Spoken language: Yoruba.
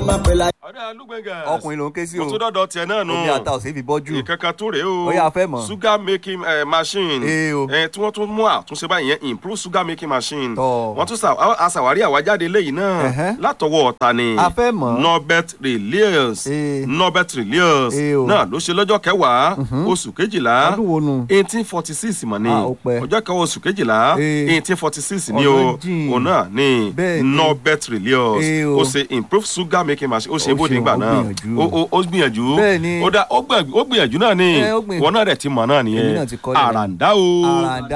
máa pè láyé. ọ̀dà lùgbẹ̀ngà ọkùnrin ló ń ké sí o mo tún dọ́dọ̀ tiẹ̀ náà nù omi ata ò sí fi bọ́jú ìkankan tó rèé o Ó yá, a fẹ́ mọ̀. sugar making eh, machine Ee o. eh, tí wọ́n tún mú àtúnṣe báyìí yẹn improve sugar making machine Tọ́. wọ́n tún sa aṣàwárí àwájáde léyìí náà Ẹ̀hẹ́. látọwọ́ ọ̀tà ni A fẹ́ mọ̀. norbert reliers Ee. norbert reliers Ee o. náà ló ṣe lọ́jọ́ kẹwàá oṣù kejìlá ọdún wo nu eighteen forty six mọ̀ ni Ah, ó pẹ́. ọjọ́ kẹwàá oṣù kejìlá Ee. eighteen forty six ni Ọ̀nà o jìn. òun náà ni Bẹ́ẹ̀ ni. norbert reliers Ee o. ó ṣe improve sugar making machine ó ṣe Ó bóde ṣeun, nígbà ó náà gbìyànjú. ó ó- ó gbìyànjú Bẹ́ẹ̀ ni. ó dá ó gbìyànjú ó gbìyànjú náà ni Ẹ, ó gbìyànjú. wọn náà dẹ̀ ti mọ̀ náà Èmi nìyẹn náà ti kọ́ lẹ́nu. àràǹdá o àràǹdá